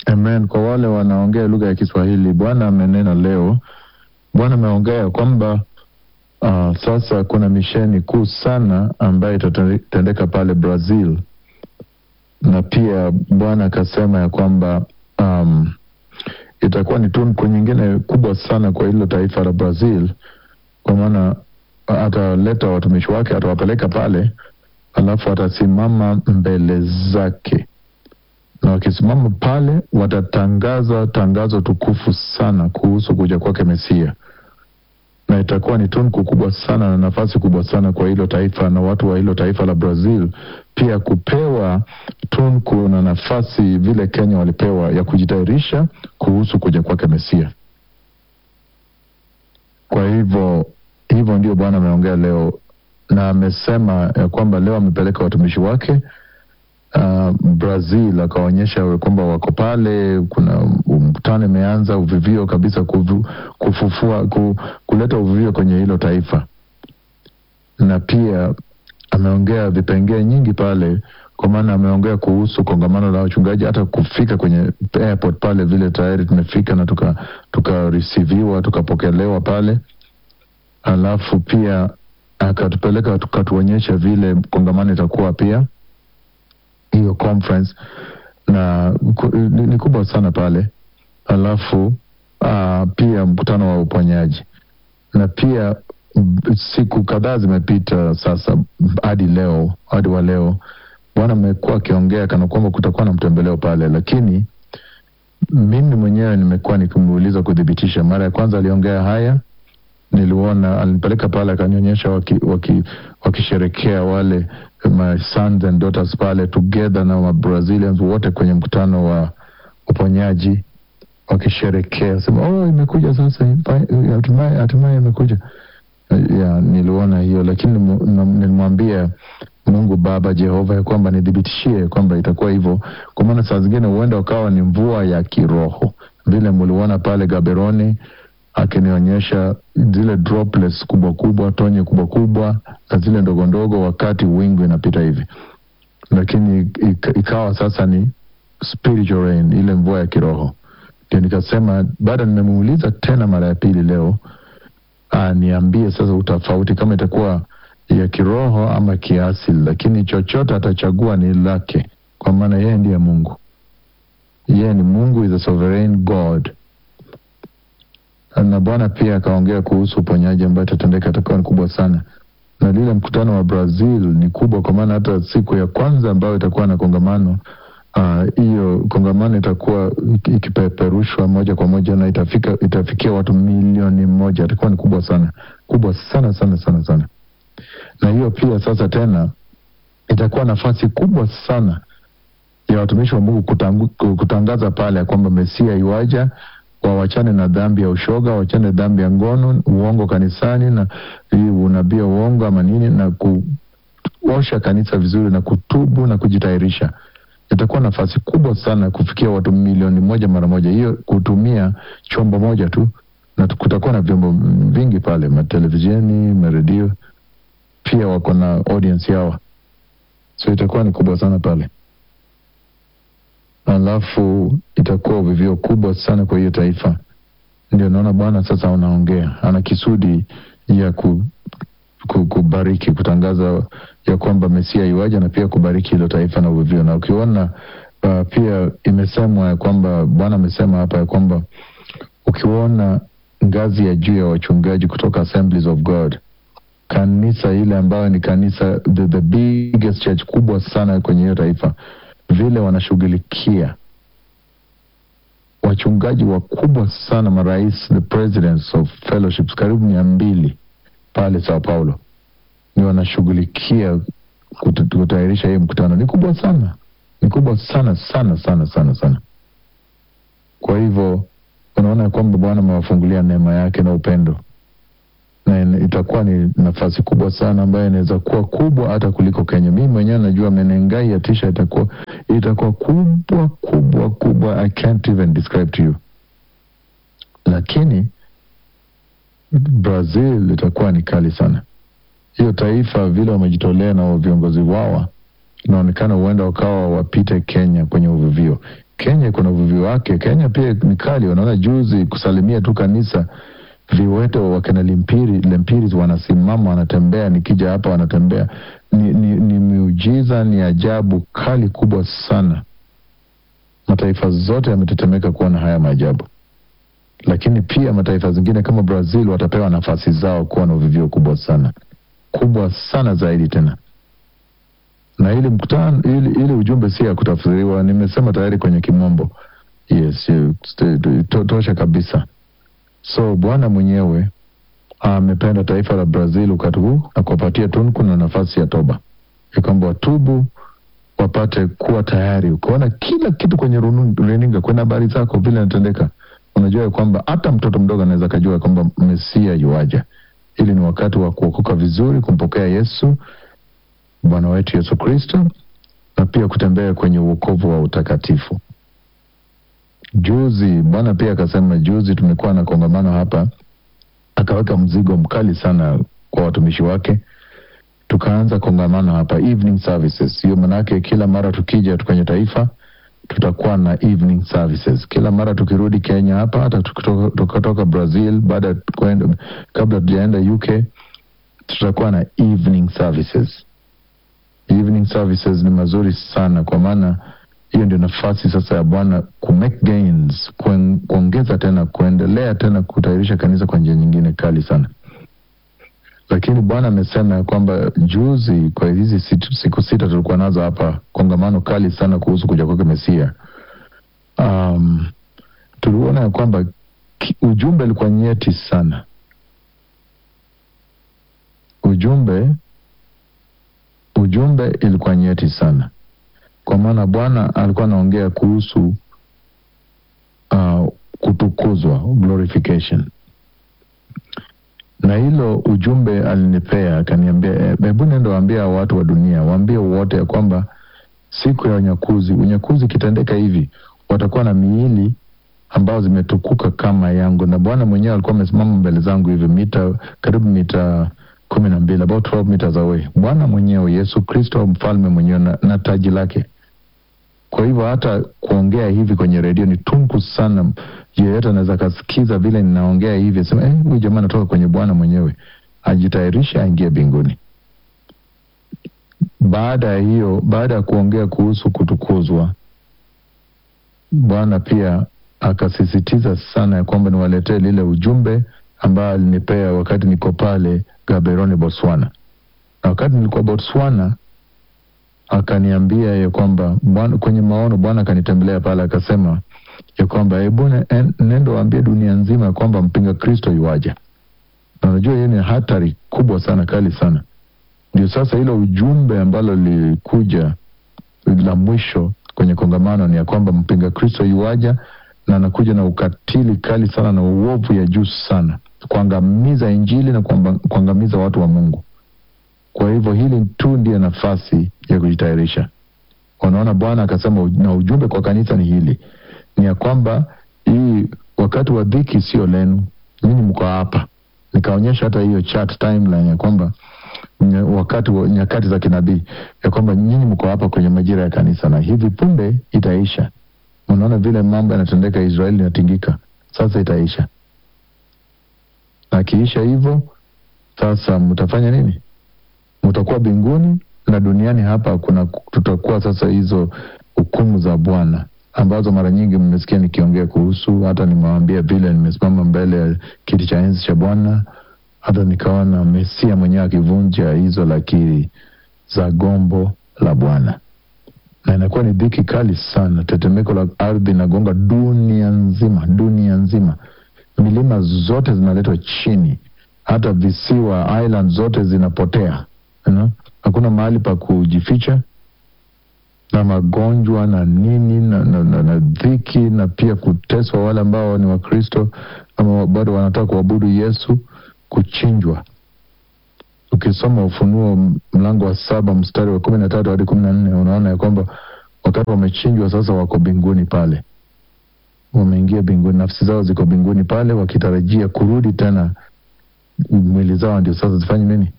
Amen. Kwa wale wanaongea lugha ya Kiswahili, Bwana amenena leo. Bwana ameongea kwamba uh, sasa kuna misheni kuu sana ambayo itatendeka pale Brazil, na pia Bwana akasema ya kwamba um, itakuwa ni tunku nyingine kubwa sana kwa hilo taifa la Brazil, kwa maana ataleta watumishi wake, atawapeleka pale, alafu atasimama mbele zake na wakisimama pale watatangaza tangazo tukufu sana kuhusu kuja kwake Mesia, na itakuwa ni tunku kubwa sana na nafasi kubwa sana kwa hilo taifa na watu wa hilo taifa la Brazil pia kupewa tunku na nafasi vile Kenya walipewa ya kujitayarisha kuhusu kuja kwake Mesia. Kwa hivyo hivyo ndio Bwana ameongea leo, na amesema ya kwamba leo amepeleka watumishi wake uh, Brazil akaonyesha kwamba wako pale. Kuna mkutano imeanza uvivio kabisa kufu, kufufua ku, kuleta uvivio kwenye hilo taifa, na pia ameongea vipengee nyingi pale, kwa maana ameongea kuhusu kongamano la wachungaji, hata kufika kwenye airport pale, vile tayari tumefika na tukareceiviwa tuka tukapokelewa pale, alafu pia akatupeleka tukatuonyesha vile kongamano itakuwa pia hiyo conference na ni, ni kubwa sana pale. Alafu uh, pia mkutano wa uponyaji na pia siku kadhaa zimepita sasa hadi leo hadi wa leo, Bwana amekuwa akiongea kana kwamba kutakuwa na mtembeleo pale, lakini mimi mwenyewe nimekuwa nikimuuliza kuthibitisha. Mara ya kwanza aliongea haya, niliona alinipeleka pale akanionyesha wakisherekea waki, waki wale my sons and daughters pale together na wa Brazilians wote kwenye mkutano wa uponyaji wakisherekea, sema oh, imekuja sasa, hatimaye hatimaye imekuja. Ya, niliona hiyo, lakini nilimwambia Mungu Baba Jehova ya kwamba nidhibitishie kwamba itakuwa hivyo, kwa maana saa zingine huenda ukawa ni mvua ya kiroho vile muliona pale Gaberoni akinionyesha zile droplets kubwa kubwa, tonye kubwa kubwa na zile ndogo ndogo, wakati wingu inapita hivi, lakini ikawa sasa ni spiritual rain, ile mvua ya kiroho. Ndio nikasema baada, nimemuuliza tena mara ya pili leo aniambie sasa utofauti kama itakuwa ya kiroho ama kiasili, lakini chochote atachagua ni lake, kwa maana yeye ndiye Mungu. Yeye ni Mungu, is a sovereign God na Bwana pia akaongea kuhusu uponyaji ambayo itatendeka, itakuwa ni kubwa sana, na lile mkutano wa Brazil ni kubwa, kwa maana hata siku ya kwanza ambayo itakuwa na kongamano hiyo, uh, kongamano itakuwa ikipeperushwa moja kwa moja na itafika, itafikia watu milioni moja. Itakuwa ni kubwa sana, kubwa sana sana sana sana, na hiyo pia sasa tena itakuwa nafasi kubwa sana ya watumishi wa Mungu kutangu, kutangaza pale ya kwamba Mesia iwaja wawachane na dhambi ya ushoga, wachane na dhambi ya ngono, uongo kanisani na hii unabii uongo ama nini, na kuosha kanisa vizuri na kutubu na kujitayarisha. Itakuwa nafasi kubwa sana kufikia watu milioni moja mara moja, hiyo kutumia chombo moja tu, na kutakuwa na vyombo vingi pale, matelevisheni, maredio, pia wako na audience yao, so itakuwa ni kubwa sana pale alafu itakuwa uvivio kubwa sana kwa hiyo taifa. Ndio naona Bwana sasa anaongea, ana kisudi ya ku, ku, kubariki, kutangaza ya kwamba Mesia iwaja na pia kubariki hilo taifa na uvivio. Na ukiona uh, pia imesemwa ya kwamba Bwana amesema hapa ya kwamba ukiona ngazi ya juu ya wachungaji kutoka Assemblies of God, kanisa ile ambayo ni kanisa the, the biggest church kubwa sana kwenye hiyo taifa vile wanashughulikia wachungaji wakubwa sana, marais, the presidents of fellowships karibu mia mbili pale Sao Paulo, ni wanashughulikia kutayarisha hii mkutano. Ni kubwa sana, ni kubwa sana sana sana sana sana. Kwa hivyo unaona kwamba Bwana amewafungulia neema yake na upendo, na itakuwa ni nafasi kubwa sana ambayo inaweza kuwa kubwa hata kuliko Kenya. Mimi mwenyewe najua Menengai ya tisha itakuwa itakuwa kubwa kubwa kubwa, I can't even describe to you, lakini Brazil itakuwa ni kali sana. Hiyo taifa vile wamejitolea na viongozi wao, inaonekana huenda wakawa wapite Kenya kwenye uvuvio. Kenya iko na uvuvi wake. Kenya pia ni kali, wanaona juzi kusalimia tu kanisa viwete wakina Limpiri, Lempiris wanasimama wanatembea, nikija hapa wanatembea. Ni, ni, ni miujiza, ni ajabu kali kubwa sana. Mataifa zote yametetemeka kuona haya maajabu, lakini pia mataifa zingine kama Brazil watapewa nafasi zao kuwa na uvivio kubwa sana, kubwa sana zaidi tena na ili mkutano ili, ili ujumbe si ya kutafsiriwa, nimesema tayari kwenye kimombo. Yes, to, tosha kabisa. So Bwana mwenyewe amependa taifa la Brazil wakati huu na kuwapatia tunku na nafasi ya toba, ya kwamba watubu wapate kuwa tayari. Ukaona kila kitu kwenye runinga, kwenye habari zako vile inatendeka, unajua ya kwamba hata mtoto mdogo anaweza kajua kwamba Mesia yuaja. Ili ni wakati wa kuokoka vizuri, kumpokea Yesu Bwana wetu Yesu Kristo, na pia kutembea kwenye uokovu wa utakatifu. Juzi Bwana pia akasema, juzi tumekuwa na kongamano hapa, akaweka mzigo mkali sana kwa watumishi wake. Tukaanza kongamano hapa evening services. Hiyo manake kila mara tukija kwenye taifa tutakuwa na evening services kila mara tukirudi Kenya hapa, hata tukatoka Brazil baada kabla tujaenda UK tutakuwa na evening services. Evening services ni mazuri sana, kwa maana hiyo ndio nafasi sasa ya Bwana ku make gains, kuongeza tena, kuendelea tena kutayarisha kanisa kwa njia nyingine kali sana. Lakini Bwana amesema ya kwamba juzi, kwa hizi siku sita tulikuwa nazo hapa, kongamano kali sana kuhusu kuja kwake Mesia. Um, tuliona ya kwamba ujumbe ulikuwa nyeti sana, ujumbe ujumbe ilikuwa nyeti sana, kwa maana Bwana alikuwa anaongea kuhusu uh, kutukuzwa, glorification, na hilo ujumbe alinipea, akaniambia, hebu nenda waambia watu wa dunia, waambie wote ya kwamba siku ya unyakuzi, unyakuzi ikitendeka hivi, watakuwa na miili ambazo zimetukuka kama yangu. Na Bwana mwenyewe alikuwa amesimama mbele zangu hivi mita karibu mita kumi na mbili about 12 meters away. Bwana mwenyewe Yesu Kristo mfalme mwenyewe na, na taji lake. Kwa hivyo hata kuongea hivi kwenye redio ni tunku sana. Yeyote anaweza kasikiza vile ninaongea hivi asema, eh, huyu jamaa anatoka kwenye Bwana mwenyewe, ajitayarishe aingie mbinguni. Baada ya hiyo, baada ya kuongea kuhusu kutukuzwa, Bwana pia akasisitiza sana ya kwamba niwaletee lile ujumbe ambayo alinipea wakati niko pale Gaborone, Botswana. Na wakati nilikuwa Botswana, akaniambia ya kwamba Bwana, kwenye maono Bwana akanitembelea pale, akasema ya kwamba hebu nendo waambie dunia nzima ya kwamba mpinga Kristo yuaja. Na unajua hiyo ni hatari kubwa sana, kali sana. Ndio sasa hilo ujumbe ambalo lilikuja la mwisho kwenye kongamano ni ya kwamba mpinga Kristo yuaja na anakuja na ukatili kali sana na uovu ya juu sana, kuangamiza Injili na kuangamiza watu wa Mungu. Kwa hivyo hili tu ndiyo nafasi ya kujitayarisha. Unaona, Bwana akasema na ujumbe kwa kanisa ni hili, ni ya kwamba hii wakati wa dhiki sio lenu, nyinyi mko hapa. Nikaonyesha hata hiyo chart timeline ya kwamba wakati wa nyakati za kinabii ya kwamba nyinyi mko hapa kwenye majira ya kanisa, na hivi punde itaisha. Unaona vile mambo yanatendeka, Israeli inatingika, sasa itaisha. Na akiisha hivyo, sasa mtafanya nini? Mtakuwa mbinguni na duniani hapa kuna tutakuwa sasa hizo hukumu za Bwana ambazo mara nyingi mmesikia nikiongea kuhusu. Hata nimewaambia vile nimesimama mbele ya kiti cha enzi cha Bwana, hata nikaona Mesia mwenyewe akivunja hizo lakiri za gombo la Bwana na inakuwa ni dhiki kali sana. Tetemeko la ardhi inagonga dunia nzima, dunia nzima. Milima zote zinaletwa chini, hata visiwa island zote zinapotea, you know? Hakuna mahali pa kujificha, na magonjwa na nini na, na, na, na dhiki na pia kuteswa wale ambao ni Wakristo ama bado wanataka kuabudu Yesu, kuchinjwa Ukisoma Ufunuo mlango wa saba mstari wa kumi na tatu hadi kumi na nne unaona ya kwamba wakati wamechinjwa sasa, wako mbinguni pale, wameingia mbinguni, nafsi zao ziko mbinguni pale, wakitarajia kurudi tena, mwili zao ndio sasa zifanye nini?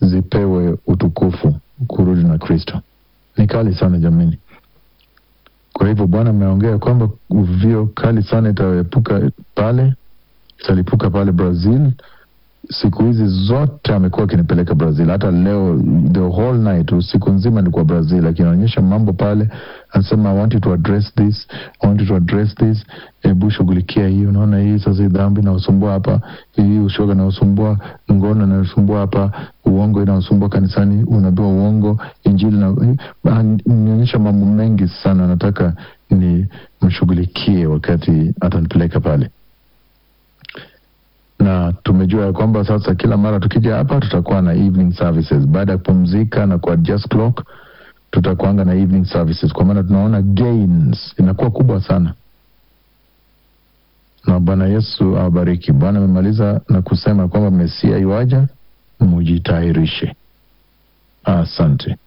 Zipewe utukufu, kurudi na Kristo. Ni kali sana jamani. Kwa hivyo Bwana ameongea kwamba uvio kali sana itaepuka pale, italipuka pale Brazil. Siku hizi zote amekuwa akinipeleka Brazil, hata leo the whole night, usiku nzima nilikuwa Brazil, akinaonyesha mambo pale, anasema I want you to address this, I want you to address this. Hebu shughulikia hii, unaona hii sasa, hii dhambi inaosumbua hapa, hii ushoga inaosumbua, ngono inaosumbua hapa, uongo inaosumbua kanisani, unaambiwa uongo, injili na nionyesha mambo mengi sana, nataka ni mshughulikie wakati atanipeleka pale na tumejua ya kwamba sasa kila mara tukija hapa tutakuwa na evening services baada ya kupumzika na ku adjust clock tutakuanga na evening services kwa maana tunaona gains inakuwa kubwa sana na bwana yesu awabariki bwana amemaliza na kusema kwamba mesia iwaja mujitayarishe asante